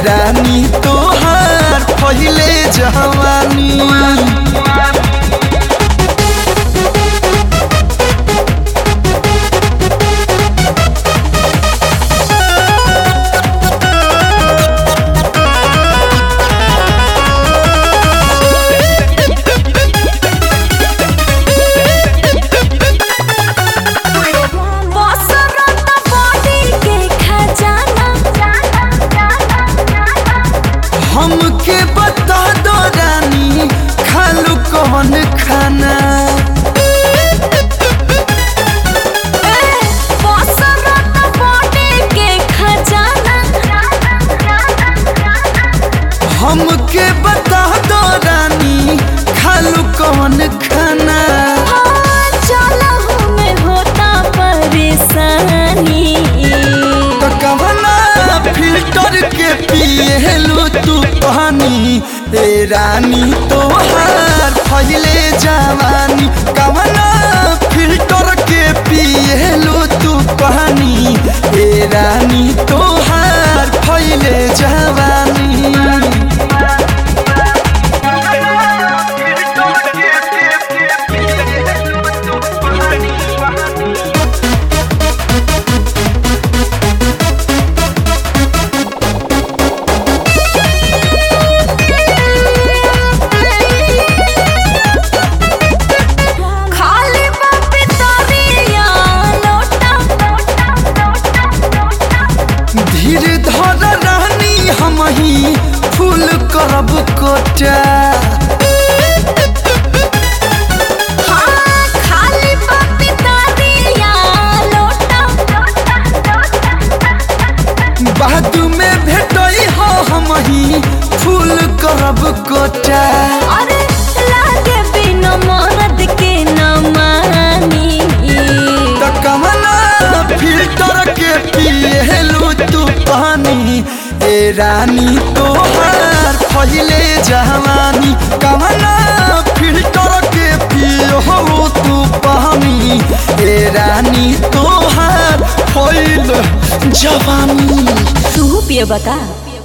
रानी तोहार पहिले जवानी बसरत बॉडी के खजाना हमके बता दो रानी खालू कौन खाना बसरत बॉडी के खजाना हमके बता दो रानी खालू कौन खाना हाँ, चलहु में होता परेशानी तो कवना फिल्टर के पिएलू तू पानी ए रानी तोहार फैले जवानी कवना फिल्टर के पिएलू तू पानी ए रानी तोहार फैले जवानी खाली बापी तोरिया लोटा धीर धर रानी हम ही फूल करब कोटा हाँ, खाली बापी तोरिया लोटा बाद में भेटई हो हम ही फूल करब कोटा अरे लागे बिना मरद के न मानी त कमना फिल्टर के पिएलू तू पानी ए रानी तोहार पहिले जवानी कमना फिल्टर के पियो तू पानी ए रानी तोहार पहिले जवानी तू पिए बता